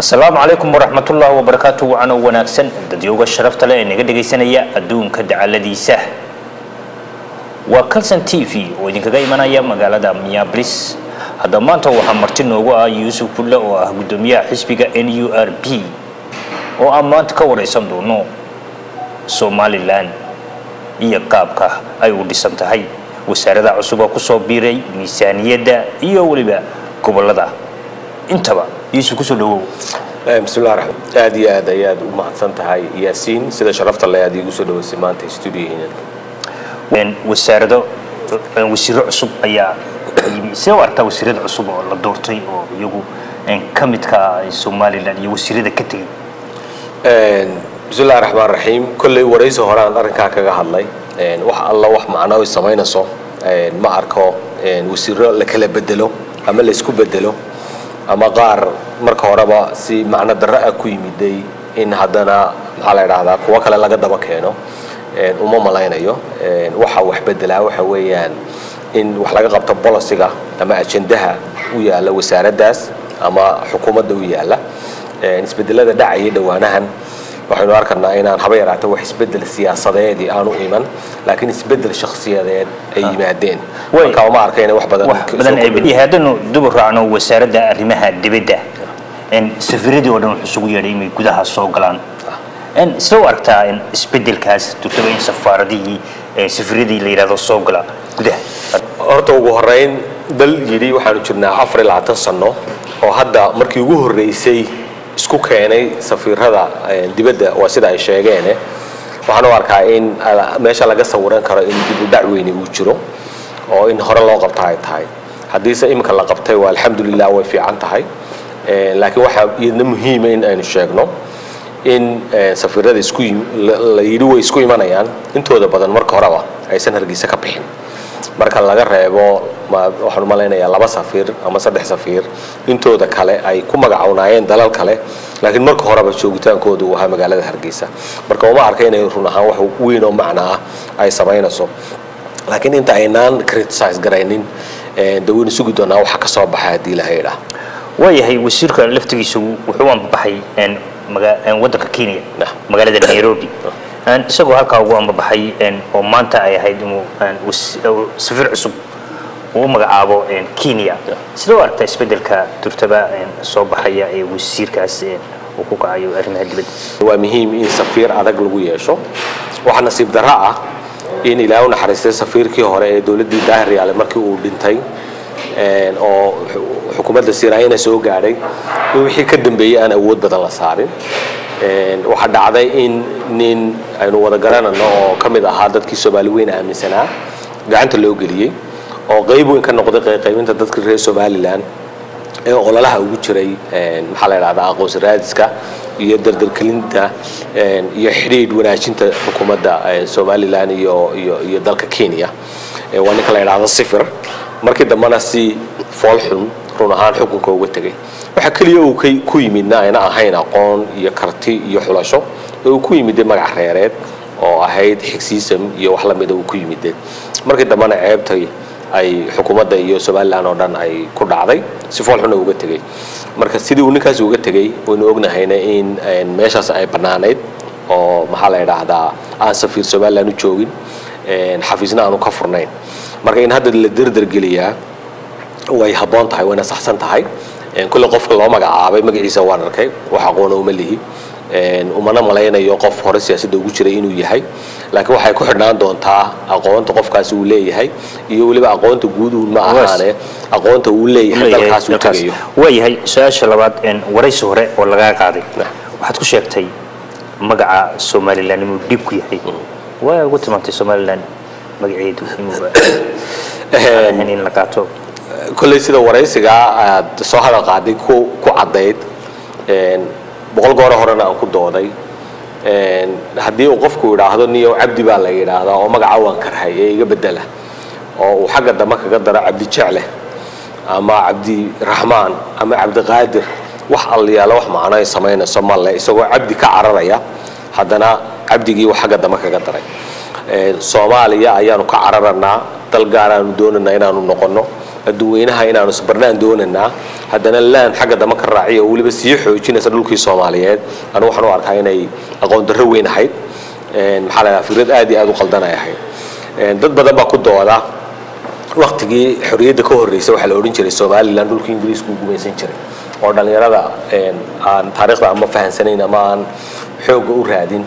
asalaamu calaykum waraxmatullaahi wabarakaatu wacano wanaagsan dadyooga sharafta leh ee naga dhegaysanaya adduunka dacaladiisa waa calson t v oo idinkaga imanaya magaalada minneapolis hadda maanta waxaa marti noogu ah yuusuf bulle oo ah guddoomiyaha xisbiga n u r b oo aan maanta ka waraysan doono somalilan iyo qaabka ay u dhisan tahay wasaarada cusub oo kusoo biiray miisaaniyadda iyo weliba gobolada intaba yuusuf kusoo dhawow bismillahi raxmaan aad iyo aad ayaad u mahadsan tahay yaasiin sida sharafta le aad iigu soo dhawaysay maanta stuudiyaheena wasaarado wasiiro cusub ayaa yimi see u artaa wasiirada cusub oo la doortay oo iyagu ka midka somalilan iyo wasiirada ka tegay bismillahi raxmaan raxiim kolley waraysi hore aan arrinkaa kaga hadlay wax alla wax macno ay samaynayso ma arko wasiiro la kala bedelo ama la isku bedelo ama qaar marka horeba si macno darro ah ku yimiday in haddana maxaa la idhaahdaa kuwo kale laga daba keeno uma malaynayo waxa wax bedelaa waxa weeyaan in wax laga qabto boliciga ama ajendaha u yaalla wasaaraddaas ama xukuumadda u yaalla isbedelada dhacaya dhowaanahan waxaynu arkanaa inaan haba yaraata wax isbedel siyaasadeedii aanu iman laakiin isbedel shakhsiyadeed ay yimaadeen marka uma arka inay wax badan haddanu dubu raacno wasaaradda arrimaha dibadda safiiradii oo dhan wuxuu isugu yeedhay inay gudaha soo galaan sida u aragtaa isbedelkaas turtaba in safaaradihii safiiradii la yidhahdo soo gala gudaha horta ugu horeyn dal yidhi waxaanu jirnaa afar iyo labaatan sano oo hadda markii ugu horreysay isku keenay safiirada dibadda waa sida ay sheegeene waxaan u arkaa in meesha laga sawiran karo in dib u dhac weyni uu jiro oo in hore loo qabta ay tahay haddiise iminka la qabtay waa alxamdulilah way fiican tahay laakiin waxaa iyadna muhiima in aynu sheegno in safiirada isku la yidhi way isku imanayaan intooda badan marka horeba aysan hargeysa ka bixin marka laga reebo waxaan umalaynayaa laba safiir ama saddex safiir intooda kale ay ku magacawnaayeen dalal kale laakiin marka horeba joogitaankooda uu ahaa magaalada hargeysa marka uma arka inay run ahaan wax weyn oo macno ah ay samaynayso laakiin inta aynaan criticize garaynin de waynu sugi doonaa waxa ka soo baxa haddii ilaha idhaa waayahay wasiirka laftigiisa wuxuu ambabaxay waddanka kenya magaalada nairobi isagoo halkaa ugu ambabaxay oo maanta ay ahayd inuu safiir cusub uu u magacaabo kenya sida u aragtaa isbeddelka turtaba soo baxaya ee wasiirkaas uu ku kacayo arrimaha dibadda waa muhiim in safiir adag lagu yeesho waxaa nasiib darro ah in ilaahay u naxariistay safiirkii hore ee dowladdii daahir yaale markii uu dhintay oo xukuumadda siraayana soo gaadhay in wixii ka dambeeyey aan awood badan la saarin waxaa dhacday in nin aynu wada garanano oo ka mid ahaa dadkii soomaali weyn aaminsanaa gacanta loo geliyey oo qayb weyn ka noqday qayqaybinta dadka reer somalilan ee ololaha ugu jiray maxaa la idhahdaa aqoonsi raadiska iyo dardargelinta iyo xidhiidh wanaajinta xukuumadda somalilan iyo iyo iyo dalka kenya waa ninka la idhahdo sifir markii dambena si foolxun run ahaan xukunka uga tegay waxaa keliya uu ku yimidna ayna ahayn aqoon iyo karti iyo xulasho ee uu ku yimidee magac reereed oo ahayd xigsiisam iyo wax lamida uu ku yimidee markii dambena ceebtay ay xukuumadda iyo somalilan oo dhan ay ku dhacday si foolxuna uga tegay marka sidii uu ninkaasi uga tegay waynu ognahayna in meeshaas ay bannaanayd oo maxaa la idhaahdaa aan safiir somalilan u joogin xafiisna aanu ka furnayn marka in hadda la derdergeliyaa way habboon tahay wayna saxsan tahay kulle qofka loo magacaabay magaciisa waan arkay wax aqoona uma lihi umana malaynayo qof hore siyaasadda ugu jiray inuu yahay laakiin waxay ku xidhnaan doontaa aqoonta qofkaasi uu leeyahay iyo weliba aqoonta guud uun ma ahaane aqoonta uu leeyahay dalkaas uu tagayo waayahay su-aasha labaad waraysi hore oo lagaa qaaday waxaad ku sheegtay magaca somalilan inuu dhib ku yahay waa ugu tilmaantay somalilan magaceedu inuu in la qaato kolley sida waraysigaa aad soo hadal qaaday ku ku caddayd boqol gooro horena aan ku dooday haddii uu qofku idhaahdo niyow cabdi baa la yidhaahdaa oo magaca waan karhay ee iga bedela oo uu xagga dambe kaga daro cabdi jecle ama cabdi raxmaan ama cabdiqaadir wax alliyaalo wax macno ay samaynayso male isagoo cabdi ka cararaya haddana cabdigii uu xagga dambe kaga daray soomaaliya ayaanu ka cararanaa dal gaaraanu doonaynaa inaanu noqonno adduweynaha inaanu isbarnaan doonaynaa haddana laan xagga dama ka raaciya oo weliba sii xoojinaysa dhulkii soomaaliyeed anu waxaan u arkaa inay aqoon darro weyn ahayd maxaa la dhahaa fikrad aad iyo aad u qaldan ay ahayd dad badan baa ku dooda waktigii xorriyadda ka horreysay waxaa la odhan jiray somalilan dhulkii ingiriisku u gumaysan jiray oo dhallinyarada aan taariikhda ama fahansanayn ama aan xoogga u raadin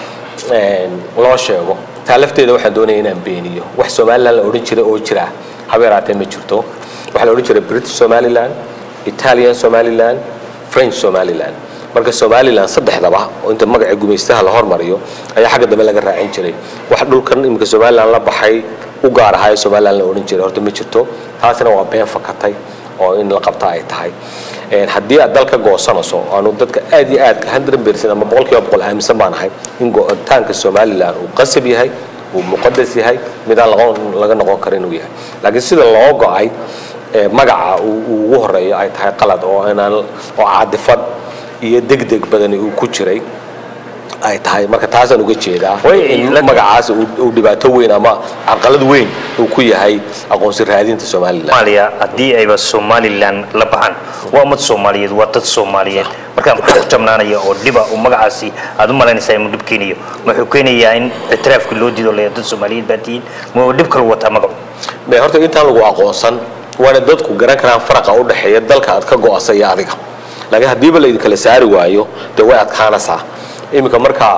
loo sheego taa lafteeda waxaan doonaya inaan beeniyo wax somalilan la odhan jiray oo jira haba yaraatee ma jirto waxaa la odhan jiray british somaliland italian somaliland french somaliland marka somalilan saddexdaba oo inta magaca gumaystaha la hormariyo ayaa xagga dambe laga raacin jiray wax dhulkan iminka somalilan la baxay u gaar ahaa ee somalilan la odhan jiray horta ma jirto taasina waa been fakatay oo in la qabta ay tahay haddii aad dalka goosanayso aanu dadka aad iyo aadka hundred percent ama boqolkiiba boqol aaminsan baan ahay in go-taanka somalilan uu qasab yahay uu muqadas yahay midaan laga noqon kara inuu yahay laakiin sida loo go-ay magaca uu ugu horeeyo ay tahay qalad oo inaan oo caadifad iyo degdeg badani uu ku jiray ay tahay marka taasaan uga jeedaa in magacaas uu dhibaato weyn ama carqalad weyn uu ku yahay aqoonsi raadinta somalilan soomaaliya haddii ayba somalilan la baxaan waa ummad soomaaliyeed waa dad soomaaliyeed marka maxaa ku jabnaanaya oo dhiba uu magacaasi aad u malaynaysaa inuu dhib keenayo wuxuu keenayaa in ictiraafkii loo diido leeya dad soomaaliyeed baa tihiin ma dhib kalu wataa magacu me horta intaan lagu aqoonsan waana dadku garan karaan faraqa u dhexeeya dalka aad ka go-asa iyo adiga laakiin haddiiba laydinkala saari waayo dee way adkaanaysaa iminka markaa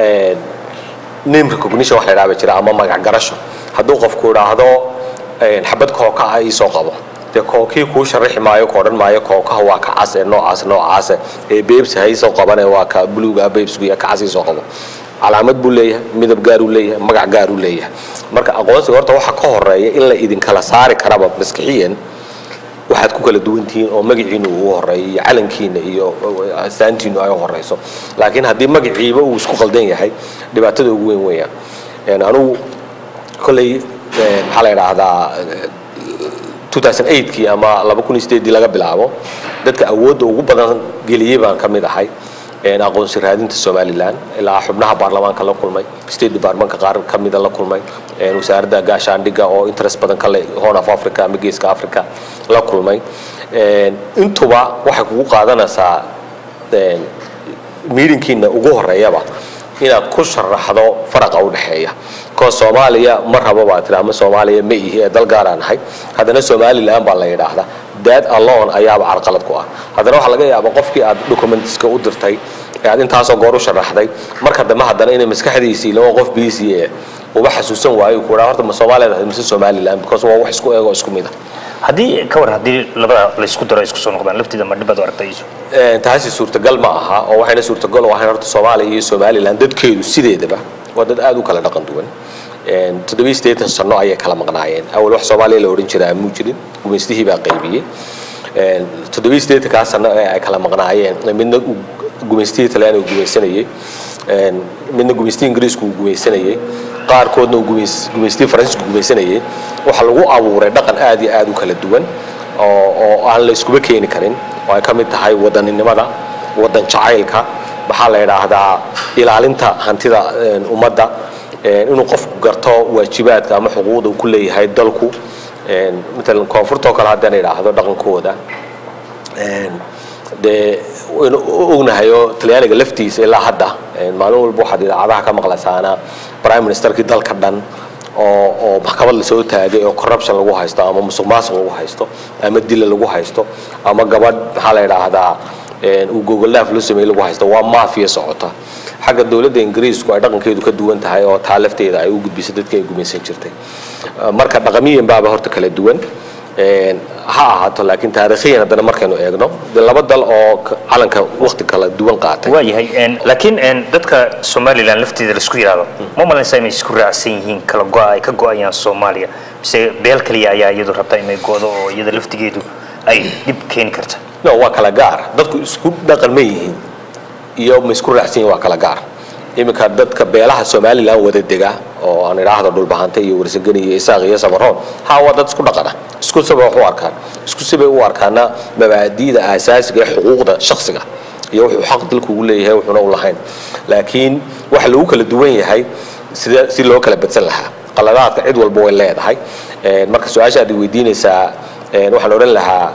name recognition wax la idhaha ba jira ama magac garasho hadduu qofku idhaahdo xabad kooka ah iisoo qabo dee kookii kuu sharaxi maayo ka odhan maayo kookaha waa ka cas ee noocaas noocaase ee beebsi ha iisoo qabane waa ka buluuga beebsgu iyo kacas iisoo qabo calaamad buu leeyahay midab gaaruu leeyahay magac gaaruu leeyahay marka aqoonsiga horta waxa ka horeeya in la idinkala saari karaba maskixiyan waxaad ku kala duwan tihiin oo magaciinu uu horeeyo iyo calankiina iyo astaantiinu ay horeyso laakiin haddii magaciiba uu isku qaldan yahay dhibaatada ugu weyn weeyaan anugu kolley maxaa la idhaahdaa 2008kii ama dii laga bilaabo dadka awoodda ugu badan geliyey baan ka mid ahay aqoonsi raadinta somalilan ilaa xubnaha baarlamaanka la kulmay state departmentka qaar ka mida la kulmay wasaaradda gaashaandhigga oo interest badan ka leh horn of africa ama geeska africa la kulmay intuba waxay kugu qaadanaysaa miirinkiina ugu horeeyaba inaad ku sharaxdo faraqa u dhexeeya koo soomaaliya ma rabo baa tiri ama soomaaliya ma ihi ee dal gaaraan ahay haddana somalilan baa la yidhaahdaa dad alone ayaaba carqalad ku ah haddana waxaa laga yaabaa qofkii aad documentiska u dirtay ee aad intaasoo goor u sharaxday marka dambe haddana inay maskaxdiisii laba qof bc e uba xasuusan waayo ku dhaha horta ma soomaaliya ahayd mise somalilan because waa wax isku eego isku mid ah haddii ka war haddii labada laysku daro ay isku soo noqdaan lafteeda ma dhibad u aragtayso taasi suurtagal ma aha oo waxayna suurtagal u ahayn horta soomaaliya iyo somalilan dadkeedu sideedaba waa dad aad u kala dhaqan duwan toddobiyi siddeetan sano ayay kala maqnaayeen awal wax soomaaliya la odhan jiraa muu jirin gumaystihii baa qaybiyey toddobiyi siddeetankaa sano ee ay kala maqnaayeen midna gumaystihii talyaaniga gumaysanayey midna gumaystihii ingiriisku uu gumaysanayey qaarkoodna uu gumaystihii faransiisku gumaysanayey waxaa lagu abuuray dhaqan aad iyo aad u kala duwan oo oo aan la iskuba keeni karin oo ay ka mid tahay wadaninimada wadan jacaylka maxaa la idhaahdaa ilaalinta hantida ummadda inuu qofku garto waajibaadka ama xuquuqda uu ku leeyahay dalku matalan koonfurtoo kale haddaan idhaahdo dhaqankooda dee waynu ognahay oo talyaaniga laftiisa ilaa hadda maalin walba waxaad idaacadaha ka maqlaysaana prime ministerkii dalka dhan oo oo maxkamad lasoo taagay oo corruption lagu haysto ama musuq maasuq lagu haysto ama dila lagu haysto ama gabadh maxaa la idhaahdaa uu gogollaaf loo sameeyey lagu haysto waa maafiya socota xagga dowladda ingiriisku ay dhaqankeedu ka duwan tahay oo taa lafteeda ay u gudbisay dadkii ay gumaysan jirtay marka dhaqamiyan baaba horta kala duwan ha ahaato laakiin taariikhiyan haddana markaynu eegno dee laba dal oo calanka waqti kala duwan qaatay waayahay laakiin dadka somalilan lafteeda laisku yidhaahdo ma malaysaa inay isku raacsan yihiin kala go-a ay ka go-ayaan soomaaliya mise beel kaliya ayaa iyadu rabta inay go-do oo iyada laftigeedu ay dhib keeni karta no waa kala gaar dadku isku dhaqan ma yihiin iyo ma isku raacsan yihin waa kala gaar iminka dadka beelaha somalilan wada dega oo aan idhaahdo dhulbahante iyo warsagani iyo isaaq iyo sabaroon ha waa dad isku dhaqana isku sibay wax u arkaan isku sibay u arkaana mabaadi'da aasaasiga ee xuquuqda shakhsiga iyo wuxuu xaq dalku ugu leeyahay wuxuuna u lahayn laakiin waxa lagu kala duwan yahay sida si loo kala badsan lahaa qaladaadka cid walba way leedahay marka su-aasha aad weydiinaysaa waxaan odhan lahaa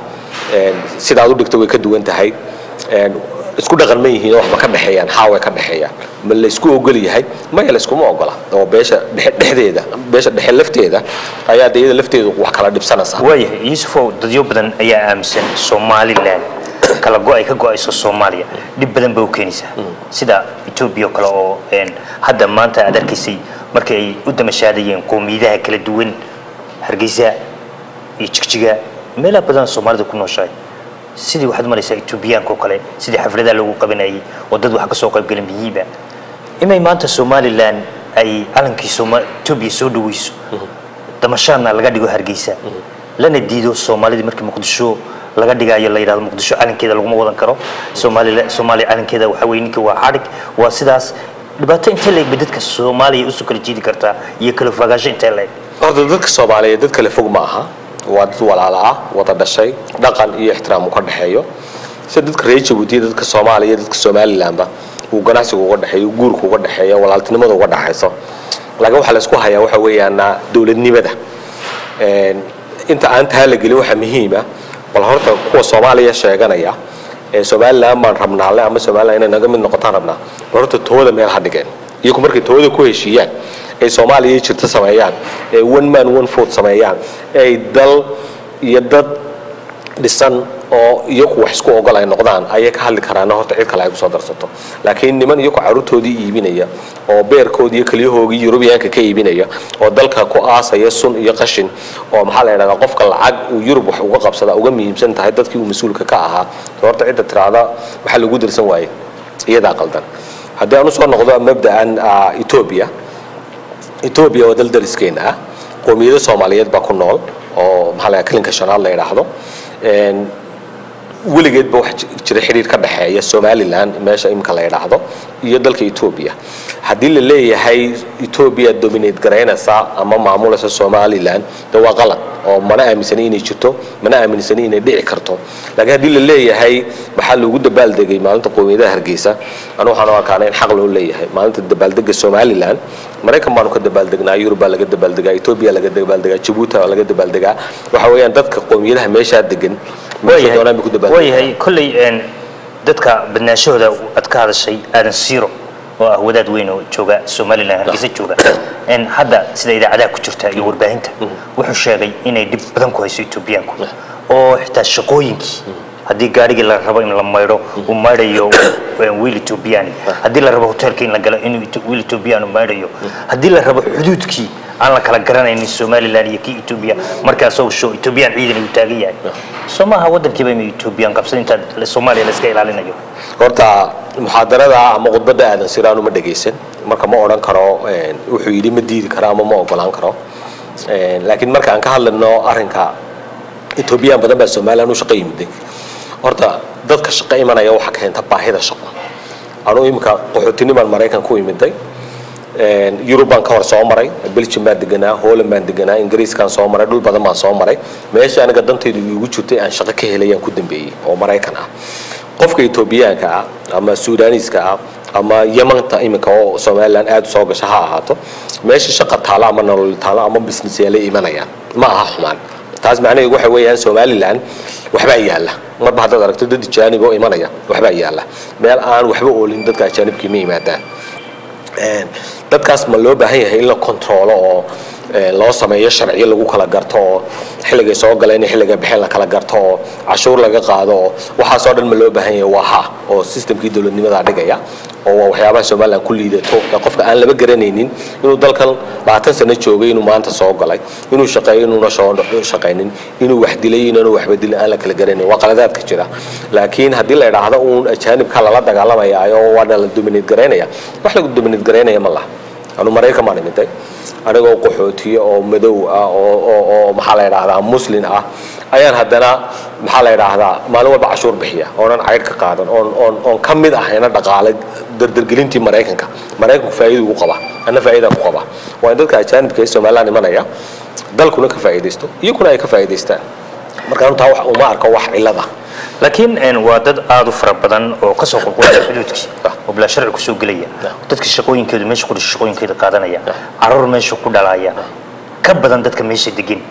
sidaad u dhigto way ka duwan tahay isku dhaqan ma yihiin oo waxba ka dhexeeyaan haa way ka dhexeeyaan ma la isku ogol yahay maya la iskuma ogola oo beesha dhexdeeda beesha dhexe lafteeda ayaa de iyada lafteedu wax kala dhibsanaysa waayahay yuusufow dadyo badan ayaa aaminsan somalilan kala go ay ka go-ayso soomaaliya dhib badan bay u keenaysaa sida etoobiya oo kale oo hadda maanta aad arkaysay markii ay u damashaadayeen qowmiyadaha kala duwan hargeysa iyo jigjiga meelaha badan soomaalida ku nooshahay sidii waxaad maraysaa etoobiyaanka oo kale sidii xafladaha loogu qabanayay oo dad wax ka soo qaybgala miyiiba inay maanta somalilan ay calankii etoobiya soo dhaweyso damashaadna laga dhigo hargeysa lana diido soomaalidii markii muqdisho laga dhigaayo la yidhahdo muqdisho calankeeda laguma wadan karo soomaalila soomaaliya calankeeda waxa weye ninkii waa xadhig waa sidaas dhibaato intee la eg bay dadka soomaaliya usoo kala jiidi kartaa iyo kala fogaasho intee la eg horta dadka soomaaliyeed dad kale fog ma aha waa dad walaala ah wada dhashay dhaqan iyo ixtiraam uu ka dhexeeyo sida dadka reer jabuutiya dadka soomaaliya iyo dadka somalilandba uu ganacsiga uga dhexeeyo guurka uga dhexeeyo walaaltinimada uga dhexayso laakiin waxaa la isku hayaa waxa weeyaan dowladnimada inta aan taa la gelin waxaa muhiima bal horta kuwa soomaaliya sheeganaya ee somaliland baan rabnaale ama somaliland inay naga mid noqotaan rabnaa bal horta tooda meel ha dhigeen iyagu markay tooda ku heshiiyaan ay soomaaliya jirto sameeyaan ee one man one food sameeyaan ay dal iyo dad dhisan oo iyaku wax isku ogol ay noqdaan ayay ka hadli karaan horta cid kale ay kusoo darsato laakiin niman iyaku caruurtoodii iibinaya oo beerkoodii iyo keliyahoogii yurubiyaanka ka iibinaya oo dalka ku aasaya sun iyo qashin oo maxaa la yidhahdaa qofka lacag uu yurub wax uga qabsada uga muhiimsan tahay dadkii uu mas-uulka ka ahaa horta cidda tiraahda waxaa lagu dirsan waaye iyadaa qaldan haddii aan usoo noqdo mabda'an etoobiya etoobiya waa dal dariskeena ah qoomiyado soomaaliyeed baa ku nool oo maxaa la kalinka shanaad la yidhaahdo weligeedba wax jira xidhiir ka dhexeeya somalilan meesha imika la yidhaahdo iyo dalka etoobiya haddii la leeyahay etoobiya dominate garaynaysa ama maamulaysa somalilan de waa qalad oo mana aaminsani inay jirto mana aaminsani inay dhici karto laakiin haddii la leeyahay maxaa loogu dabaaldegay maalinta qowmiyadaha hargeysa anu waxaan u arkaana in xaq loo leeyahay maalinta dabaaldega somalilan maraykan baanu ka dabaaldegnaa yurub baa laga dabaaldegaa etoobiya laga dabaaldegaa jabuuti baa laga dabaaldegaa waxa weeyaan dadka qowmiyadaha meeshaa degan meesha doonaan bay ku dabaaldegaa waayahay kolley dadka badnaashahooda aad ka hadashay aadan siiro oo ah wadaad weyn oo jooga somalilan hargeysa jooga hadda sida idaacadaha ku jirta iyo warbaahinta wuxuu sheegay inay dhib badan ku hayso etoobiyaanku oo xitaa shaqooyinkii haddii gaarigii la rabo in la maydho uu maydhayo wiil etoobiyani haddii la rabo hoteelka in la galo inuu wiil etoobiyaan uu maydhayo haddii la rabo xuduudkii aan la kala garanaynin somalilan iyo kii etoobiya markaasoo show etoobiyaan ciidan uu taagan yahay soo maaha waddankiiba inuu etoobiyaan qabsan inta soomaaliya la iska ilaalinayo horta muxaadarada ama khudbadda aadan siraanu ma dhagaysan marka ma odhan karo wuxuu yidhi ma diidi karo ama ma ogolaan karo laakiin marka aan ka hadlayno arrinka etoobiyaan badan baa somalilan u shaqo yimiday horta dadka shaqo imanaya waxaa keenta baahida shaqo anuu iminka qaxootinimaan maraykan ku imiday yurub baan ka hor soo maray belgium baan deganaa holland baan deganaa ingiriiskaan soo maray dhul badan baan soo maray meesha aniga dantaydu iigu jirtay aan shaqo ka helayaan ku dambeeyey oo maraykan ah qofka etoobiyaanka ah ama suudaniiska ah ama yamanta iminka oo somalilan aada soo gasha ha ahaato meesha shaqa taalo ama nolol taalo ama business yaalay imanayaan ma aha xumaan taas macnaheedu waxa weeyaan somalilan waxbaa yaalla marba haddaad aragto dad ajaanib oo imanaya waxbaa yaalla meel aan waxba oolin dadka ajaanibkii ma yimaadaan dadkaas ma loo baahan yahay in la kontroolo oo loo sameeyo sharciyo lagu kala garto oo xilligay soo galeen iyo xilligay baxeen la kala garto oo cashuur laga qaado oo waxaasoo dhan ma loo baahan yahay waa ha oo systemkii dowladnimadaa dhigaya oo waa waxyaabaha somalilan ku liidato ee qofka aan laba garanaynin inuu dalkan labaatan sano joogay inuu maanta soo galay inuu shaqeeyo inuuna soo shaqaynin inuu wax dilay inaanu waxba dilin aan la kala garanayn waa qaladaadka jira laakiin haddii la idhaahdo uun ajaanibka lala dagaalamaya oo waana la dominate garaynaya wax lagu dominate garaynaya ma laha anu maraykan baan imiday anigoo qaxootiye oo madow ah oo maxaa la yidhaahdaa muslin ah ayaan haddana maxaa la yidhaahdaa maalin walba cashuur bixiya oonan caydh ka qaadan oon oon oon ka mid ahayna dhaqaale dardargelintii maraykanka maraykanku faa'iida ugu qaba anna faa'iida ku qaba waa in dadka ajaanibka ee somaliland imanaya dalkuna ka faa'iidaysto iyaguna ay ka faa'iidaystaan marka anu taa uma arko wax cillada laakiin waa dad aada u fara badan oo kasoo qulqulaya xuduudkii oo bilaa sharci kusoo gelaya dadka shaqooyinkeedu meesha ku dhashay shaqooyinkeeda qaadanaya caruur meesha ku dhalaya ka badan dadka meesha degan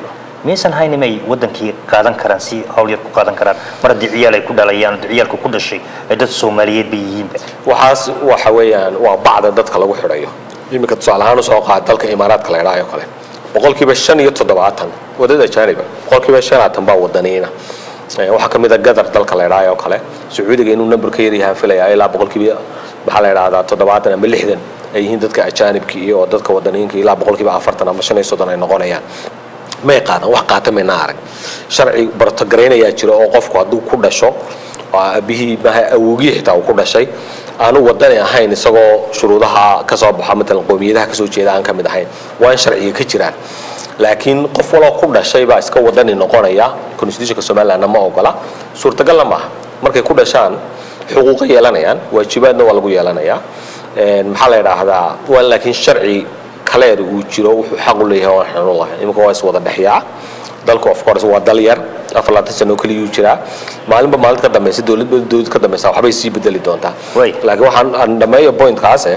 miyaysan hayn inay wadankii qaadan karaan si hawl yar ku qaadan karaan mar haddii ciyaal ay ku dhalayaan oo ciyaalka ku dhashay ay dad soomaaliyeed bay yihiinba waxaas waxa weeyaan waa bacda dadka lagu xidhayo iminka tusaale ahaan usoo qaad dalka imaaraadka la idhaayo kale boqolkiiba shan iyo toddobaatan wadada ajaaniba boqolkiiba shanaatan baa wadaniina waxaa ka mid a gadar dalka la idhaayo oo kale sacuudiga inuu number ka yaryahaan filaya ilaa boqolkiiba maxaa la idhahdaa toddobaatan ama lixdan ay yihiin dadka ajaanibka iyo oo dadka wadaniinka ilaa boqolkiiba afartan ama shan iyo soddon ay noqonayaan may qaadan wax qaata mayna arag sharci bartogaraynaya jiro oo qofku hadduu ku dhasho oo aabihii maaha awogii xitaa uu ku dhashay aanu wadani ahayn isagoo shuruudaha ka soo baxa matalan qowmiyadaha kasoo jeeda aan ka mid ahayn waa in sharciga ka jiraan laakiin qof waloo ku dhashay baa iska wadani noqonaya constitutionka somalilandna ma ogola suurtagalna maaha markay ku dhashaan xuquuqa yeelanayaan waajibaadna waa lagu yeelanayaa maxaa la idhaahdaa waa laakiin sharci kaleer uu jiro wuxuu xaq u leeyahay waan xanuun lahayn iminka waa is wada dhexyaa dalku of course waa dal yar afar labaatan sano oo keliyuu jiraa maalinba maalinta ka dambaysa dowladba dowlad ka dambaysa waxbay sii bedeli doontaa Way. laakiin waxaan aan dhameeyo pointkaase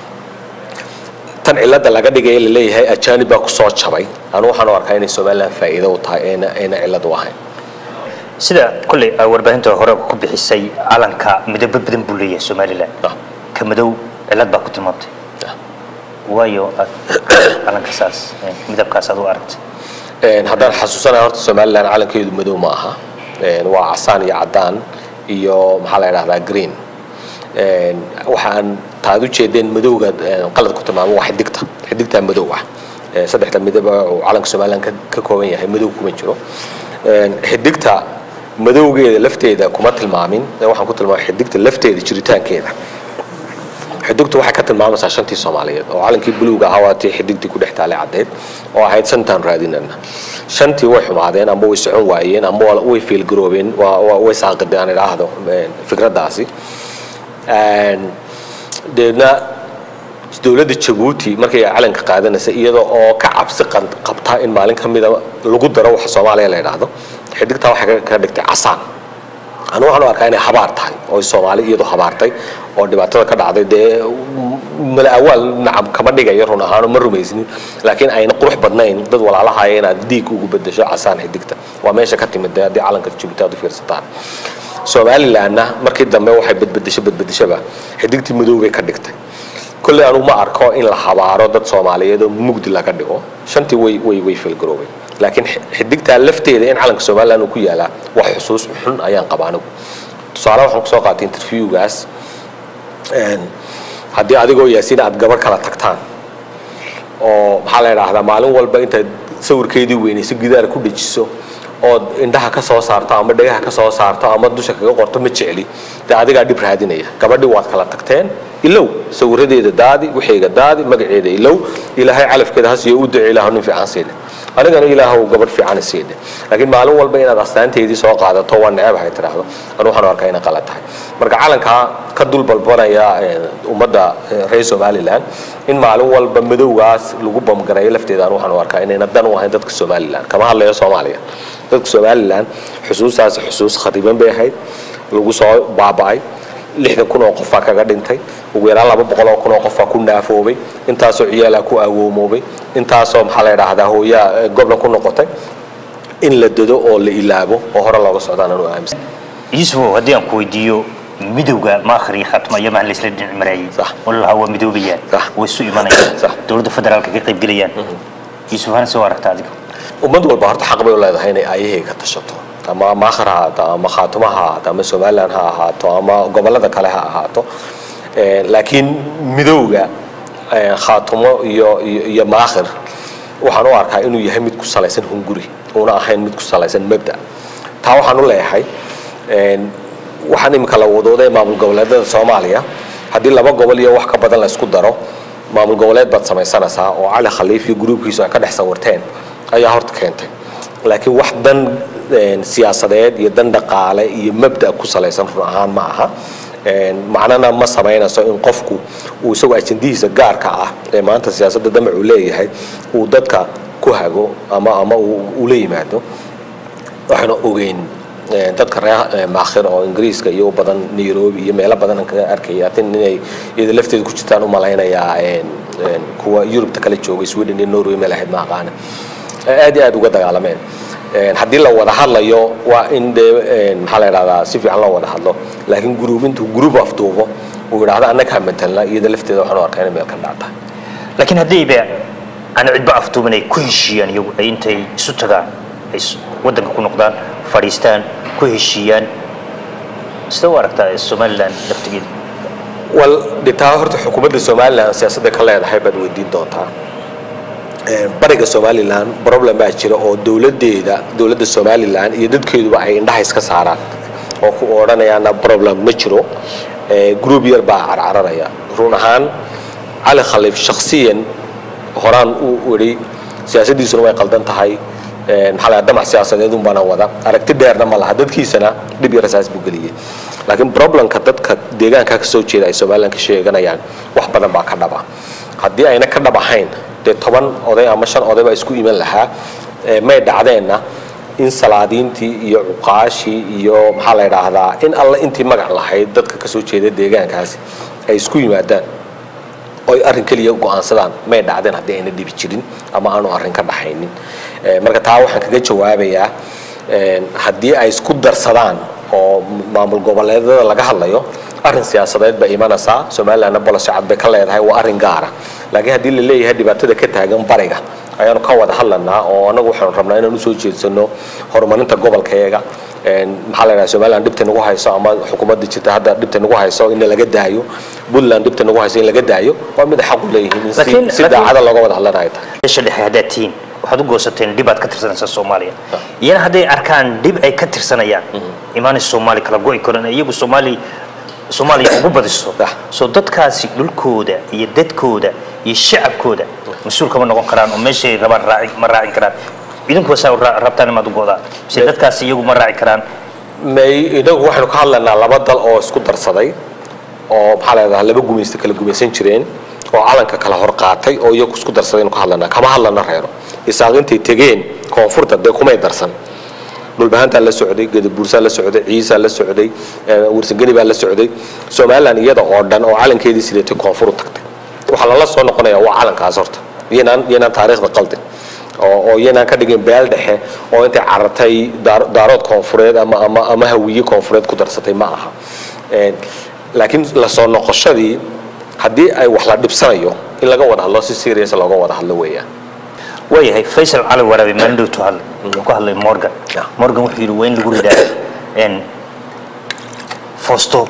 tan cilada laga dhigaya laleeyahay ajaanib baa kusoo jabay anu waxaan u arkaa inay somaliland faa'iido u tahay ayna ayna cilad u ahayn sida kolley aa warbaahinta hore ku bixisay calanka midabo badan buu leeyahay somalilan Ah. ka madow cilad baa ku tilmaamtay Ah. waayo aad calanka saas eh, midabkaas aad u aragtay Een, haddaan xasuusanahay horta somaliland calankeedu madow ma aha Een, waa casaan iyo cadaan iyo maxaa la idhahdaa green Een, waxaan taad u jeedeen madowga een, qalad ku tilmaamo waa xidigta xidigtaa madow ah Ee, saddexda midaba uu calanka somaliland ka ka kooban yahay madow kuma jiro Een, xidigta madowgeeda lafteeda kuma tilmaamin ee waxaan ku tilmaamay xidigta lafteeda jiritaankeeda xidugtu waxay ka tilmaamaysaa shantii soomaaliyeed oo calankii buluuga ahaa waa tii xidigtii ku dhex taalay caddeed oo ahayd shantaan raadinana shantii way xumaadeen amba way socon waayeen amba waa- way fiilgaroobeen waa- waa- way saaqideen aan idhaahdo een, fikraddaasi Een, deedna dowladda jabuuti markay calanka qaadanaysa iyada oo ka cabsi qan- qabta in maalin ka mida lagu daro waxa soomaaliya la idhaahdo xidigtaa waxay ka- ka dhigtay casaan anu waxaan u arkaa inay habaar tahay oo soomaali iyadu habaartay oo dhibaatada ka dhacday dee mala awaal nacam kama dhigayo run ahaano ma rumaysnin laakiin ayna qurux badnayn dad walaalahaya inaad diig ugu bedesho casaan xidigta waa meesha ka timid dee haddii calanka jabuuti aad u fiirsataan somalilandna markii dambe waxay badbedesho badbedeshaba xidigtii madow bay ka dhigtay kolley anu ma arko in la habaaro dad soomaaliyeed oo mugdi laga dhigo shantii way way way filgaroobay laakiin xi- xidigtaa lafteeda in calanka somaliland uu ku yaalaa wax xusuus xun ayaan qaba anigu tusaale waxaan kusoo qaatay interviewgaas een, haddii adigoo yaasiin aad gabar kala tagtaan oo maxaa la idhaahdaa maalin walba intaad sawirkeedii weynayso gidaar ku dhejiso ood indhaha ka soo saarto ama dhagaha ka soo saarto ama dusha kaga qorto ma jecli dee adigaa dhib raadinaya gabadhii waad kala tagteen ilow sawiradeeda daadi wixayga daadi magaceeda ilow ilaahay calafkeeda hasiyo u duce ilaahu nin fiican siide anigana ilaahu gabadh fiican siide laakiin maalin walba inaad astaanteedii soo qaadato waa necabahay tiraahdo anu waxaan u arkaa inay qalad tahay marka calankaa ka dul balbanaya eh, ummadda eh, reer somaliland in maalin walba madowgaas lagu bamgareeyo lafteeda anu waxaan u arkaa inayna dan u ahayn dadka somaliland kama hadlayo soomaaliya dadka somaliland xusuustaas xusuus khariban bay ahayd lagu soo baaba'ay lixdan kun oo qofaa kaga dhintay ugu yaraan laba boqol oo kun oo qofaa ku naafoobay intaasoo ciyaalaa ku awoomoobay intaasoo maxaa la idhaahdaa hooyaa eh, goblan ku noqotay in la dado oo la ilaabo oo hore looga socdaan anu aaminsan yuusufow haddii aan ku weydiiyo midowga maakhir iyo khatma iyo mahan laysla dhinac marayay Sax. oo la lahaa waa midoobayaan Sax. way isu imanayaan Sax. dowladda federaalka ka qayb gelayaan yuusuf hana soo aragta adiga ummad walba horta xaq bay u leedahay inay aayahayga ka tashato ama maakhir ha ahaato ama khaatuma ha ahaato ama somaliland ha ahaato ama gobollada kale ha ahaato Eh, laakiin midowga eh, khaatumo iyo iyo iyo maakhir waxaan u arkaa inuu yahay mid ku salaysan hunguri uuna ahayn mid ku salaysan mabda taa waxaan u leeyahay een, waxaan imika la wadooday maamul goboleedada soomaaliya haddii laba gobol iyo wax ka badan la isku daro maamul goboleed baad samaysanaysaa oo cali khaliif iyo gruubkiisu ay ka dhex sawirteen ayaa horta keentay laakiin wax dan een, siyaasadeed iyo dan dhaqaale iyo mabda ku salaysan run ahaan ma aha Een, macnana ma samaynayso in qofku uu isagoo ajandihiisa gaarka ah ee maanta siyaasadda damac uu leeyahay uu dadka ku hago ama ama uu ula yimaado waxaana ogeyn eh, dadka reer eh, maakhir oo ingiriiska iyo u badan nairobi iyo meelo badan aan kaga arkaya tin inay iyada lafteeda ku jirtaan u malaynayaa een, een, kuwa yurubta kale joogay sweden iyo norway meel ahayd ma aqaana ay aad iyo aad uga dagaalameen haddii la wada hadlayo waa in dee maxaa la idhahdaa si fiican loo wada hadlo laakiin gruub intuu gruub afduubo uu yidhaahdo annagaa matelna iyada lafteeda waxaan u arkaa inay meel ka dhacta laakiin haddayba aan cidba afduuban ay ku heshiiyaan iyagu ay intay isu tagaan ay waddanka ku noqdaan fadhiistaan ku heshiiyaan sida u aragtaa somalilan laftigeeda wal dhitaa horta xukuumadda somalilan siyaasadda ka leedahay baad weydiin doontaa bariga somalilan problem baa jira oo dowladeeda dowladda somalilan iyo dadkeeduba ay indhaha iska saaraan oo ku odhanayaana problem ma jiro group yar baa carcararaya run ahaan cali khaliif shakhsiyan horaan uu idhi siyaasaddiisuna way qaldan tahay maxaa la damac siyaasadeed un baana wada aragti dheerna ma laha dadkiisana dhib yar saas buu geliyey laakiin problemka dadka deegaanka ka soo jeeda ay somalilan ka sheeganayaan wax badan baa ka dhaba haddii ayna ka dhab ahayn dee toban oday ama shan oday baa isku iman lahaa may dhacdeenna in salaadiintii iyo cuqaashii iyo maxaa la idhaahdaa in alle intii magac lahayd dadka kasoo jeeda deegaankaasi ay isku yimaadaan oy arrin keliya go-aansadaan may dhacdeen haddii ayna dhibi jirin ama aanu arrin ka dhaxaynin marka taa waxaan kaga jawaabayaa haddii ay isku darsadaan oo maamul goboleedada laga hadlayo arrin siyaasadeed bay imanaysaa somalilandna bolosi cad bay ka leedahay waa arrin gaara laakiin haddii la leeyahay dhibaatada ka taagan bariga ayaanu ka wada hadlanaa oo annagu waxaanu rabnaa inaan usoo jeedsano horumarinta gobolkayaga maxaa la yidhaha somaliland dhibta nagu hayso ama xukuumadda jirta hadda dhibta nagu hayso in laga daayo puntland dhibta nagu hayso in laga daayo waa mid ay xaq u leeyihiin in si daacada looga wada hadlanaya tahay meesha dhexe haddaad tihiin waxaad u goosateen dhib aad ka tirsanaysaa soomaaliya iyana hadday arkaan dhib ay ka tirsanayaan imaanay soomaali kala go'i karan iyagu soomaali soomaaliya ugu badiso soo dadkaasi dhulkooda iyo dadkooda iyo shacabkooda mas-uul kama noqon karaan oo meeshay rabaan raaci ma raacin karaan idinkuba saa rabtaan imaad u go'daan mise dadkaasi iyagu ma raaci karaan may inagu waxaynu ka hadlaynaa laba dal oo isku darsaday oo maxaa la yidhahdaa laba gumaysta kala gumaysan jireen oo calanka kala hor qaatay oo iyagu isku darsaday aynu ka hadlaynaa kama hadlana reero isaaqintay tegeen koonfurta dee kumay darsan dhulbahantaa la socday gadabuursaa la socday ciisaa la socday warsangeni baa la socday somalilan iyada oo dhan oo calankeedii sidatay koonfur u tagtay waxaa lala soo noqonaya waa calankaas horta iyanaan iyanaan taariikhda qaldin oo oo iyanaan ka dhigin beel dhexe oo intay carartay daarood koonfureed ama ama ama hawiye koonfureed ku darsatay ma aha laakiin la soo noqoshadii haddii ay wax la dhibsanayo in laga wada hadlo si serious looga wada hadlo weeyaan waayahay faysal cali waraabe maalin dhowtu hadlay wuxuu ka hadlay morgan morgan wuxuu yidhi waa in lagu ridaa foosto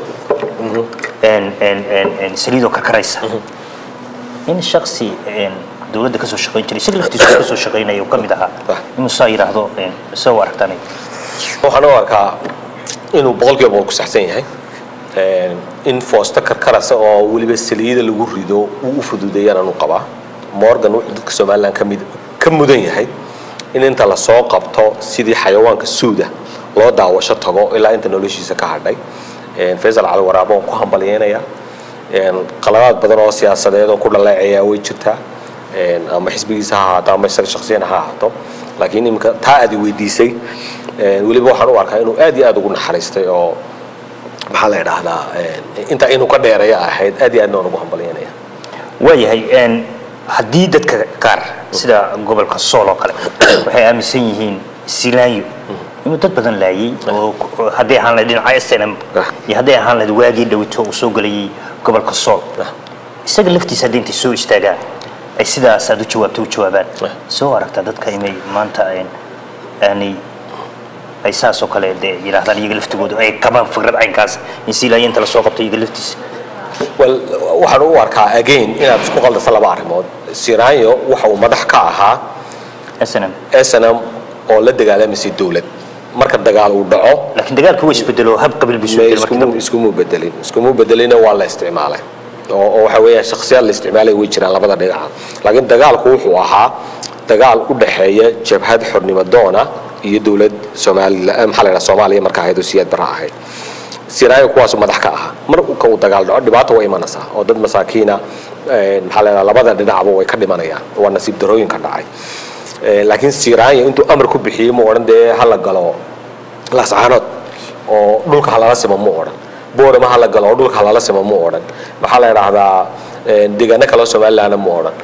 saliidoo karkaraysa in shaksi dowladda kasoo shaqayn jiray isaga laftiisa kasoo shaqaynaya uu ka mid ahaa inuu saa yidhaahdo se u aragtaan waxaan u arkaa inuu boqolkiiba boqol ku saxsan yahay in foosto karkarasa oo weliba saliida lagu rido uu u fududeeyaan anu qabaa morgan wuxuu dadka somalilan kamid ka mudan yahay in inta lasoo qabto sidii xayawaanka suuda loo daawasho tago ilaa inta noloshiisa ka hadhay faysal cali waraabo waan ku hambalyeynaya qaladaad badan oo siyaasadeed oo ku dhaleeceeyaa way jirtaa ama xisbigiisa ha ahaato ama isaga shaksiyan ha ahaato laakiin imika taa aad weydiisay weliba waxaan u arkaa inuu aad iyo aad ugu naxariistay oo maxaa la idhaahdaa intaa inuu ka dheeraya ahayd aad iyo aadna waan ugu hambalyeynaya waayahay haddii dadka qaar sida gobolka sool oo kale waxay aaminsan yihiin silaanyo inuu dad badan laayay oo hadday ahaan lahayd dhinaca snm iyo hadday ahaan lahayd waagii dhawito uu soo gelayay gobolka sool isaga laftiisa haddii intay soo istaagaan ay sidaas aad u jawaabto u jawaabaan soo aragtaa dadka inay maanta aanay ay saas oo kale dee yidhaahdaan iyaga laftigooda ay qabaan fikrad caynkaas in silaanyo inta lasoo qabto iyaga laftiisa well waxaan u arkaa again inaad isku qaldasa laba arrimood siraanyo waxa uu madax ka ahaa snm snm oo la dagaalamaysay dowlad marka dagaal uu dhaco laakiin dagaalku waa isbedelo hab qabiil buu isbedelo markii dambe iskumu bedelin iskumu bedelina waa la isticmaalay oo oo waxa weeyaan shakhsiyaad la isticmaalay way jiraan labada dhinaca laakiin dagaalku wuxuu ahaa dagaal u dhaxeeya jabhad xornimo doona iyo dowlad Soomaaliya maxaa la yiraahdaa Soomaaliya marka ahayd oo siyaad bara ahayd siraayo kuwaas madax ka ahaa mar ka uu dagaal dhaco dhibaato way imanaysaa oo dad masaakiina maxaa la yiraahdaa labada dhinacba way ka dhimanayaan waa nasiib darooyin ka dhacay laakiin siraayo intuu amar ku bixiyay ma odhan dee hala galo lascaanood oo dhulka halala simo mu odhan boorama hala galo oo dhulka halala simo mu odhan maxaa la yidhaahdaa deegaano kale oo somalilandna mu odhan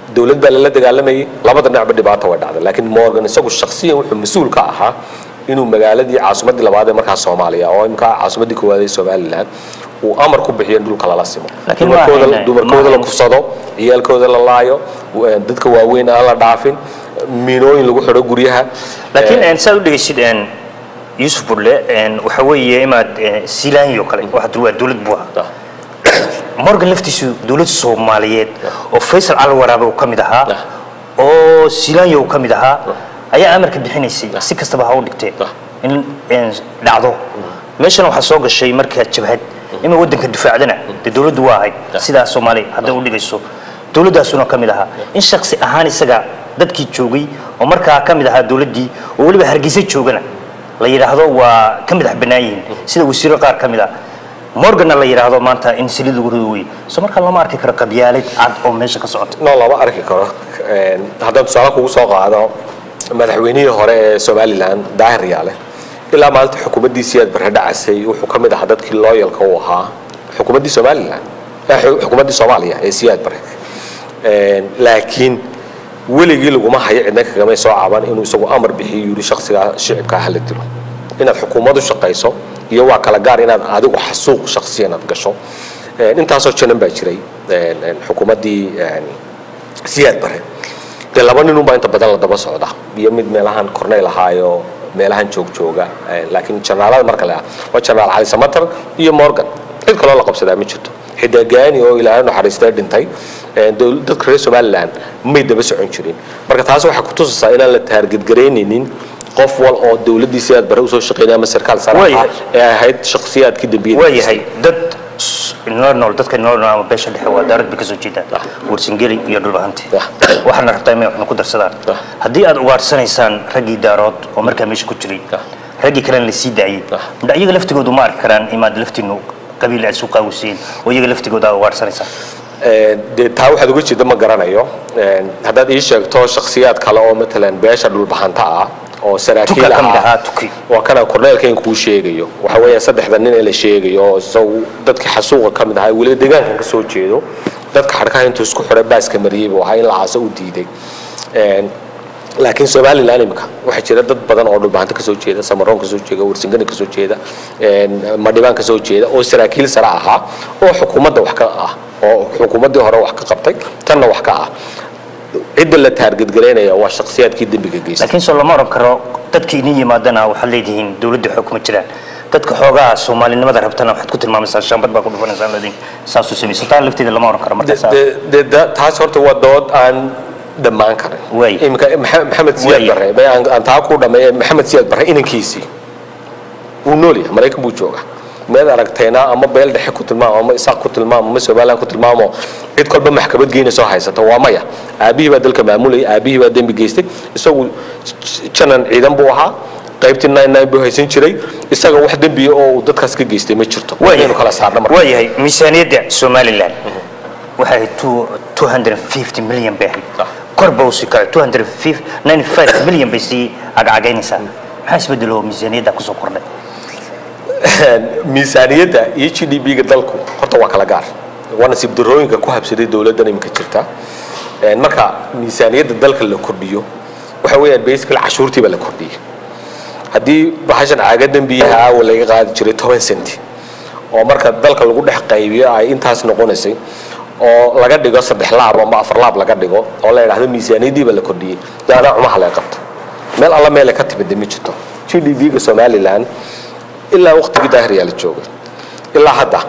dowlad baa lala dagaalamayay labada dhinacba dhibaata way dhacday laakiin morgan isagu shakhsiyan wuxuu mas-uul ka ahaa inuu magaaladii caasimadii labaad ee markaa soomaaliya oo imka caasimadii koowaad ee somaliland uu amar ku bixiyo in dhulka lala simo Laakiin dumarkooda ma ahayn- dumarkooda ma la ahayn- kufsado ciyaalkooda la laayo w- dadka waaweyn aan la dhaafin miinooyin lagu xidho guryaha laakiin een, saad u dhegeysid een, yuusuf burle een, waxa weeye imaad een, silaanyo kale waxa dul- waa dowlad buu ahaa morgan laftiisu dowlad soomaaliyeed oo faysal calwaraabe uu ka mid ahaa Ah. oo silaanyo uu ka mid ahaa ayaa amarka bixinaysay si kastaba ha u dhigtee Ah. in een, dhacdo meeshana waxaa soo gashay markaa jabhad ima waddanka difaacdana dee dowladdu waa ahayd sidaa soomaaliya hadday u dhigayso dowladdaasuna ka mid ahaa in shaksi ahaan isaga dadkii joogay oo markaa ka mid ahaa dowladdii oo weliba hargeysa joogana la yidhaahdo waa ka madax bannaan yihiin sida wasiiro qaar ka mid ah morganna la yidhaahdo maanta in silid lagu rido wey so markaa lama arki karo qabyaalad cad oo meesha ka socota no lama arki karo Een, haddaan tusaale kugu soo qaado madaxweynihii hore ee somalilan daahir yaale ilaa maalinta xukuumaddii siyaad barre dhacasay wuxuu ka mid ahaa dadkii looyalka u ahaa xukuumaddii somalilan eh, xu- xukuumaddii soomaaliya ee siyaad barre Een, laakiin weligii laguma hayo cidna kagamay soo caban inuu isagu amar bixiyo yidhi shaksigaa shicibka hala dilo inaad xukuumadu shaqayso iyo waa kala gaar inaad adigu xasuuq shaksiyan aad gasho Een, intaasoo janan baa jiray een, een, xukuumaddii een, siyaad bare dee laba nin unbaa inta badan la daba socda iyo mid meelahan corneyl ahaayo meelahan joog jooga Eh, laakiin janaalada marka le ah waa janaal cali samatar iyo morgan cid kaloo la qabsadaa ma jirto xidagaani oo ilaahay naxariistay dhintay Eh, dowl- dadka reer somaliland may daba socon jirin marka taas waxay kutusaysaa inaan la taargedgaraynaynin qof wal oo dowladdii siyaad bare usoo shaqeynaya ama sarkaal sare ah Waayahay. ee ahayd shakhsiyaadkii dambiyada waa yahay dad s- nool nool dadka nool nool ama beesha dhexe waa daarad bay ka soo jeedaan Ah. warsingeli iyo dhulbahanti Ah. waxaana rabtaa inay waxna ku darsadaan Ah. haddii aad ugaarsanaysaan raggii daarood oo markaa meesha ku jiray Ah. raggii kalena la sii daayey Ah. midha iyaga laftigoodu ma arki karaan imaad laftiinu qabiil aad isu qaawisiin oo iyaga laftigooda aad ugaarsanaysaan Een, dee taa waxaad uga jeeda ma garanayo Een, haddaad ii sheegto shakhsiyaad kale oo matalan beesha dhulbahanta ah oo saraakiil Tuka ka mid ah ahaa, Tuki. waa kana korneelka in kuu sheegayo waxa weeya saddexda nin ee la sheegayo oo isagu dadka xasuuqa ka mid ahaa weliba deegaankan ka soo jeedo dadka xadhkaha intuu isku xidhay baaska mariyey buu ahaa in la aaso u diiday Een, laakiin somaliland imika waxaa jira dad badan oo dhulbahanta kasoo jeeda samaroon kasoo jeeda warsingani kasoo jeeda een, madhibaan kasoo jeeda oo saraakiil sare ahaa oo xukuumadda wax ka ah oo xukuumaddii hore wax ka qabtay tanna wax ka ah cidda la taargedgaraynaya waa shakhsiyaadkii dembiga geystay laakiin soo lama oran karo dadka idin yimaadana waxaad leedihiin dowladda xoog kuma jiraan dadka xoogaha soomaalinimada rabtana waxaad ku tilmaamaysaa shaambad baa ku dhufanaysaa ladin saasuu samayso taa lafteeda lama oran karo markaas De- de- de- taas horta waa dood aan dhammaan karin Waay. imika Maxa- maxamed siyaad Waay. barre bay aan aan taa ku dhameeye maxamed siyaad barre inankiisii wuu nool yahay maraykan buu joogaa meed aragtayna ama beel dhexe ku tilmaamo ama isaaq ku tilmaamo ama somaliland ku tilmaamo cid kolba maxkamad geynayso haysata waa maya aabihii baa dalka maamulayay aabihii baa dembi geystay isagu j- janan ciidan buu ahaa qaybtii nine nine buu haysan jiray isaga wax dembiya oo uu dadkaas ka geystay ma jirto inaynu kala saarno marka waa yahay miisaaniyadda somaliland waxay ahayd two- 250 milyan bay ahayd Ah. kor ba usii kacay 295 milyan bay sii cagcagaynaysaa maxaa isbedelo oo miisaaniyadda kusoo kordhay miisaaniyadda iyo g d b-ga dalku horta waa kala gaar waa nasiib darooyinka ku habsaday dowladdan iminka jirta Een, marka miisaaniyadda dalka la kordhiyo waxa weeyaan basically cashuurtii baa la kordhiyey haddii bahashan caaga dembiyaha aawa laga qaadi jiray toban centi oo marka dalka lagu dhex qaybiyo ay intaas noqonaysay oo laga dhigo saddex laab ama afar laab laga dhigo oo la yidhaahdo miisaaniyaddii baa la kordhiyey daanaa cumaha laga qabto meel alla meele ka timid ma jirto g d b-ga somaliland ilaa waqtigii daahiriyaa la joogay ilaa hadda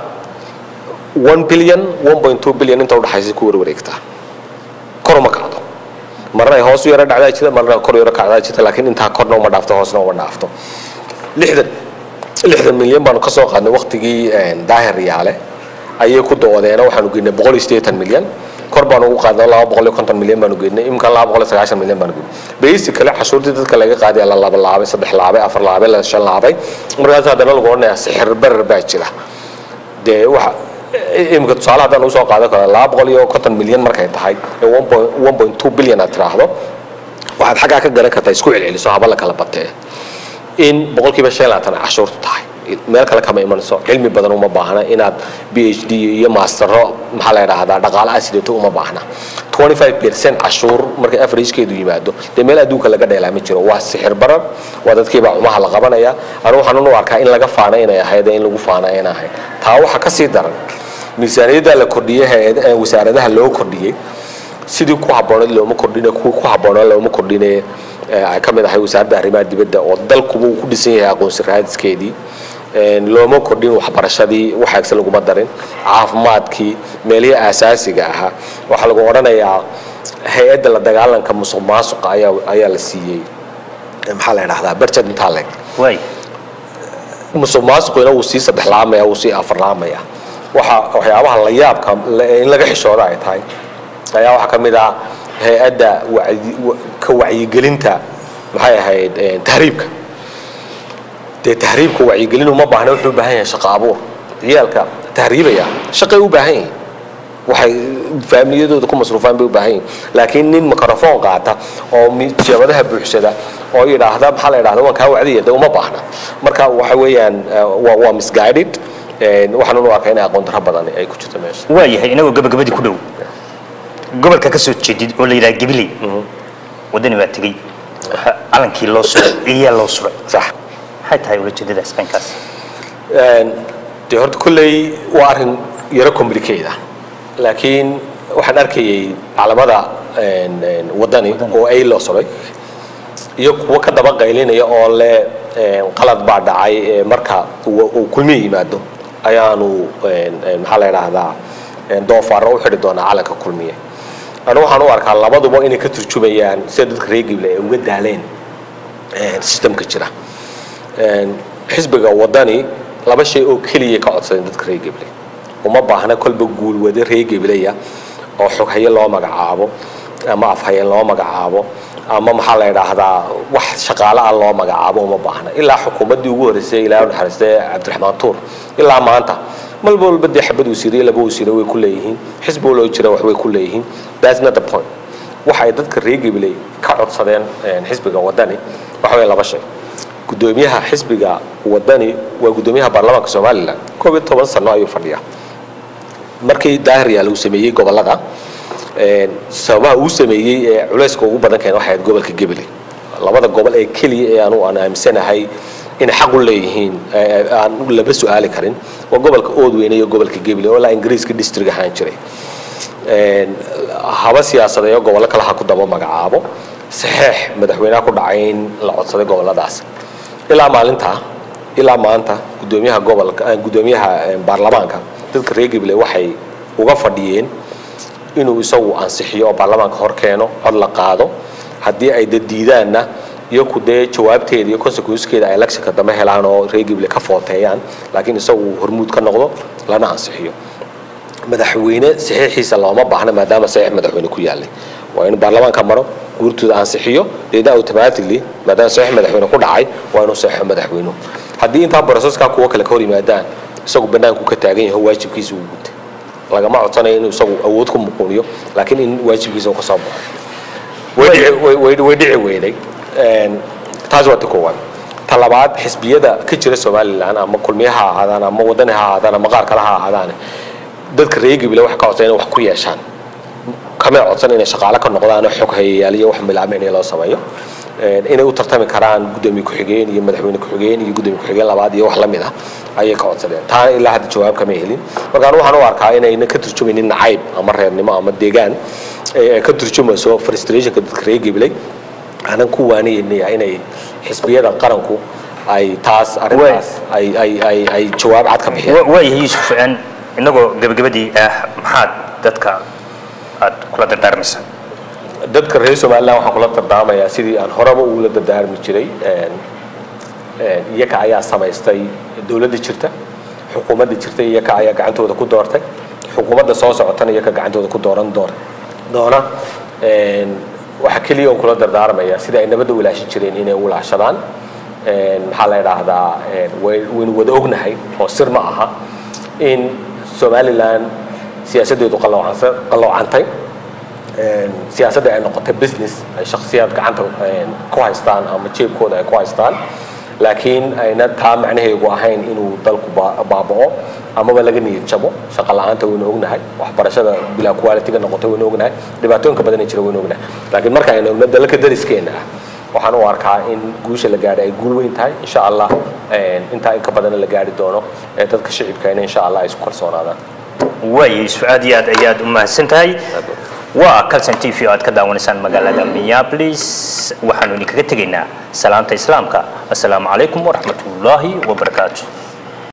1 billion 1.2 billion inta udhaxaysa ku warwareegtaa kor uma kacdo marna ay hoos u yaro dhacdaa jirta marna kor u yaro kacdaa jirta laakiin intaa korna uma dhaafto hoosna uma dhaafto lixdan lixdan milyan baanu kasoo qaadnay waqtigii een, daahir yaale ayay ku doodeena waxaanu geynay boqol iyo siddeetan milyan kor baanu ugu qaadnay laba boqol iyo konton milyan baanu geynay imika laba boqol iyo sagaashan milyan baanu geynay basically cashuurtii dadka laga qaadaya la laba laabay saddex laabay afar laabay la shan laabay markaas haddana lagu odhanayaa sixir barar baa jira dee waxa imika tusaale haddaan usoo qaadan karo laba boqol iyo konton milyan markay tahay ee one point two billion aad tiraahdo waxaad xaggaa ka garan kartaa isku celceliso haba la kala batee in boqolkiiba shan iyo labaatan ay cashuurtu tahay meel kale kama imanayso cilmi badan uma baahna inaad b h d iyo maastero maxaa la yidhaahdaa dhaqaale asidato uma baahna 25 percent cashuur markay average-keedu yimaado dee meel adduunka laga dheelaa ma jiro waa sixir barar waa dadkiibaa cumaha la qabanaya anu waxaan u arkaa in laga faana inay ahayd in lagu faana ayna ahayd taa waxaa ka sii daran miisaaniyadda la kordhiyey hay-ad- wasaaradaha loo kordhiyey sidii ku habbooneed looma kordhine kuwii ku habboonaa looma kordhine ee ay ka mid ahay wasaaradda arrimaha dibadda oo dalkuba uu ku dhisan yahay aqoonsi raadiskeedii Een, looma kordhin waxbarashadii waxaagse laguma darin caafimaadkii meelihii aasaasiga ahaa waxaa lagu odhanayaa hay-adda la dagaalanka musuq maasuqa ayaa ayaa la siiyey ee maxaa la idhahdaa budget intaa leeg waay musuq maasuqina wuu sii saddex laamaya wuu sii afar laamaya waxa waxyaabaha la yaabka la- in laga xishooda ay tahay ayaa waxaa ka mid ah hay-adda wacyi- wa- ka wacyigelinta maxay ahayd eh, tahriibka dee tahriibka wacyigelin uma baahna wuxuu u baahan yahay shaqo abuur ciyaalka tahriibaya shaqay u baahan yihin waxay faamiliyadooda ku masruufaan bay u baahan yihin laakiin nin microphone qaata oo mi- jabadaha buuxsada oo yidhaahda maxaa la yidhahda waan kaa wacdiya dee uma baahna marka waxa weeyaan eh, waa waa misguided Een, waxaan u arkaa inay aqoon darro badan ay ku jirto meesha waayahay inagoo gabagabadii ku dhow gobolka ka soo jeedid oo la yidhaha gabiley waddani baa tegey waxa calankii loo suray iyaa loo suray sax maxay tahay ulajeedadaas qaynkaas Een, dee horta kolley waa arrin yaro complicated ah laakiin waxaan arkayay calamada een, een, waddani oo ay loo solay iyo kuwo ka daba qaylinaya oo le een, qalad baa dhacay ee marka uu uu kulmiye yimaado ayaanu een, een, maxaa la yidhaahdaa een, doofaarro u xidhi doonaa calanka kulmiye anigu waxaan u arkaa labaduba inay ka turjumayaan sida dadka reer gible ay uga daaleen een, systemka jira Een, xisbiga wadani laba shay oo keliya ka codsadeen dadka reer geble uma baahna kolba guulwade reer gebleya oo xoghaye loo magacaabo ama afhaye loo magacaabo ama maxaa la yidhaahdaa wax shaqaale ah loo magacaabo uma baahna ilaa xukuumaddii ugu horreysay ilaa naxariistay cabdiraxmaan tuur ilaa maanta malba walba dee xabad wasiiriye laba wasiire way ku leeyihiin xisbi waloo jira wax way ku leeyihiin that's not the point waxa ay dadka reer geble ka codsadeen een, xisbiga wadani waxa weeye laba shay gudoomiyaha xisbiga wadani waa gudoomiyaha baarlamaanka somalilan koob iyo toban sano ayuu fadhiyaa markii daahiryaal uu sameeyey gobolada een, sababaha uu sameeyey ee culayska ugu badan keen waxay ahayd gobolka gebele labada gobol ee keliya ee aanu aan aaminsanahay inay xaq u leeyihiin ee aan laba su-aali karin waa gobolka oodweyne iyo gobolka gebele oo ilaa ingiriiska district ahaan jiray Een, haba siyaasadeeyo gobollo kale ha ku daba magacaabo saxeex madaxweynaha ku dhacay in la codsaday gobolladaas ilaa maalintaa ilaa maanta gudoomiyaha gobolka eh, gudoomiyaha eh, baarlamaanka dadka reer gible waxay uga fadhiyeen inuu isagu ansixiyo oo baarlamaanka hor keeno cod la qaado haddii ay dad diidaanna iyaku dee jawaabteeda iyo consequencekeeda ay electionka dambe helaan oo reer gible ka footeeyaan laakiin isagu hormuud ka noqdo lana ansixiyo madaxweyne saxiixiisa looma baahna maadaama saxiix madaxweyne ku yaalay waa inuu baarlamaanka maro guurtooda ansixiyo deedna automatically maadaama saxiix madaxweyne ku dhacay waa inuu saxiixo madaxweynuhu haddii intaa processka kuwa kale ka hor yimaadaan isagu banaanku ka taagan yahay waajibkiisa uu gutay lagama codsanayo inuu isagu awood ku muquuniyo laakiin in waajibkiisa uu ka soo baxo way dhici- way- way- way dhici weyday Een, taas waa ta koowaad ta labaad xisbiyada ka jira somalilan ama kulmiye ha ahaadaan ama wadani ha ahaadaan ama qaar kale ha ahaadaan dadka reer gibile waxay ka codsan inay wax ku yeeshaan kamay codsan inay shaqaale ka noqdaan oo xog hayayaal iyo wax milaamicna loo sameeyo Een, inay u tartami karaan gudoomiye ku-xigeen iyo madaxweyne ku-xigeen iyo gudoomiye ku-xigeen labaad iyo wax la mid ah ayay ka codsadeen taana ilaa hadda jawaab kama helin marka anu waxaan u arkaa inayna ka turjumaynin nacayb ama reernimo ama deegaan ee ay ka turjumayso frustrationka dadka reer gibiley aanan ku waaniyeynayaa inay xisbiyada qaranku ay taas arrintaas ay ay ay ay jawaab cad ka bixiyaan waayahay yuusuf een, inagoo gabagabadii ah maxaad dadka aad kula dardaarmaysaa dadka reer somalilan waxaan kula dardaamayaa sidii aan horeba ugula dardaarmi jiray een, een, iyaga ayaa samaystay dowladda jirta xukuumadda jirta iyaga ayaa gacantooda ku doortay xukuumadda soo socotana iyaga gacantooda ku dooran doona doona Een, waxaa keliya oon kula dardaarmaya sida ay nabadda u ilaashan jireen inay u ilaashadaan Een, maxaa la idhaahdaa een, way- waynu wada ognahay oo sir ma aha in somalilan siyaasaddeedu qaloocansa- qaloocantay Een, siyaasadda ay noqotay business ay shakhsiyaad gacanta een, ku haystaan ama jeebkooda ay ku haystaan laakiin ayna taa macnaheedu ahayn inuu dalku baa- baaba'o amaba laga niyad jabo shaqo la-aanta waynu ognahay waxbarashada bilaa quality-ga noqotay waynu ognahay dhibaatooyinka badan ee jira waynu ognahay laakiin marka aynu ogno dalalka dariskeena ah waxaan u arkaa in guusha la gaadhay ay guul weyn tahay insha allah intaa in ka badana la gaari doono ee dadka shicibkayna insha allah ay isku kalsoonaadaan waayay su-aad iyo aad ayaad u mahadsan tahay waa calson t v oo aad ka daawanaysaan magaalada minneapolis waxaanu idinkaga tegaynaa salaanta islaamka assalaamu calaykum waraxmat ullaahi wabarakaatu